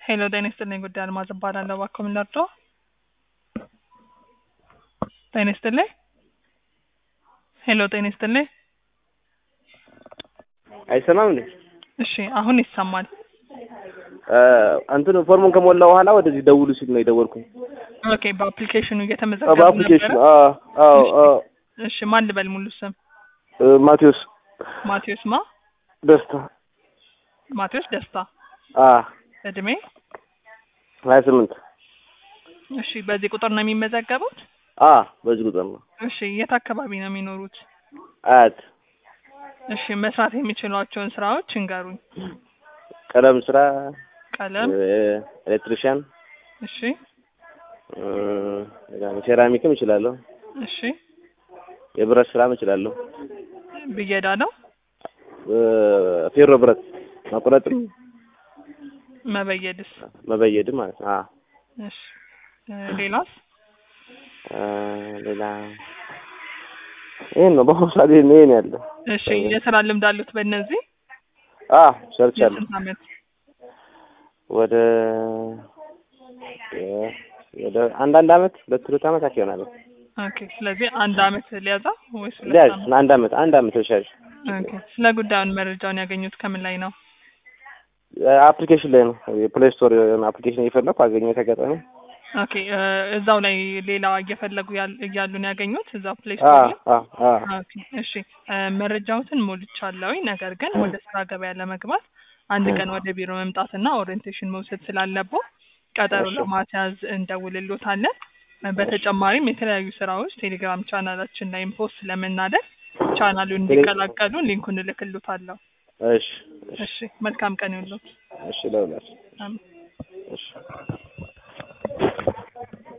ሄሎ ጤና ይስጥልኝ ጉዳይ አልማዝ እባላለሁ። እባክዎ ምን ልርዳዎ? ጤና ይስጥልኝ። ሄሎ ጤና ይስጥልኝ። አይሰማም እንዴ? እሺ አሁን ይሰማል። እንትን ፎርሙን ከሞላ በኋላ ወደዚህ ደውሉ ሲል ነው የደወልኩኝ። ኦኬ በአፕሊኬሽኑ አዎ፣ እየተመዘገቡ በአፕሊኬሽን ነበረ? አዎ፣ አዎ፣ አዎ። እሺ ማን ልበል ሙሉ ስም? እ፣ ማቴዎስ ማቴዎስ ማ? ደስታ ማቴዎስ ደስታ። አ እድሜ? ሀያ ስምንት እሺ በዚህ ቁጥር ነው የሚመዘገቡት? አ በዚህ ቁጥር ነው። እሺ የት አካባቢ ነው የሚኖሩት? አያት እሺ መስራት የሚችሏቸውን ስራዎች እንገሩኝ። ቀለም ስራ፣ ቀለም፣ እ፣ ኤሌክትሪሽያን፣ እሺ እ፣ ሌላ ሴራሚክም እችላለሁ። እሺ የብረት ስራም እችላለሁ። ብየዳ ነው እ፣ ፌሮ ብረት መቁረጥም መበየድስ? መበየድም ማለት ነው። አ እሺ እ፣ ሌላስ? እ፣ ሌላ ይሄን ነው በአሁኑ ሰዓት ይሄን ይሄን ያለ እሺ የስራ ልምድ አሉት በእነዚህ? አ ሰርቻለሁ የስንት አመት? ወደ የ- ወደ አንዳንድ አመት ሁለት ሁለት አመት አክ ይሆናል። ኦኬ ስለዚህ አንድ አመት ሊያዛ ወይስ ሁለት ሊያዝ አመት? አንድ አመት አንድ አመት ተሻሽ ኦኬ ስለ ጉዳዩን መረጃውን ያገኙት ከምን ላይ ነው? አፕሊኬሽን ላይ ነው የፕሌይ ስቶር የሆነ አፕሊኬሽን እየፈለኩ አገኘሁት አጋጣሚ። ኦኬ እ፣ እዛው ላይ ሌላ እየፈለጉ ያል- እያሉ ነው ያገኙት እዛው ፕሌይ አ ስቶር ላይ? አ አ ኦኬ እሺ እ፣ መረጃዎትን ሞልቻለሁኝ። ነገር ግን ወደ ስራ ገበያ ለመግባት አንድ ቀን ወደ ቢሮ መምጣትና ኦሪየንቴሽን መውሰድ ስላለብዎ ቀጠሮ እሺ። ለማስያዝ እንደውልሎታለን። እ፣ በተጨማሪም የተለያዩ ስራዎች ቴሌግራም ቻናላችን ላይም ፖስት ስለምናደርግ ቻናሉን ቴሌ- እንዲቀላቀሉ ሊንኩን እልክልዎታለሁ። እሺ እሺ እሺ መልካም ቀን ይሁንልዎት። እሺ ለሁላችሁ አሜን።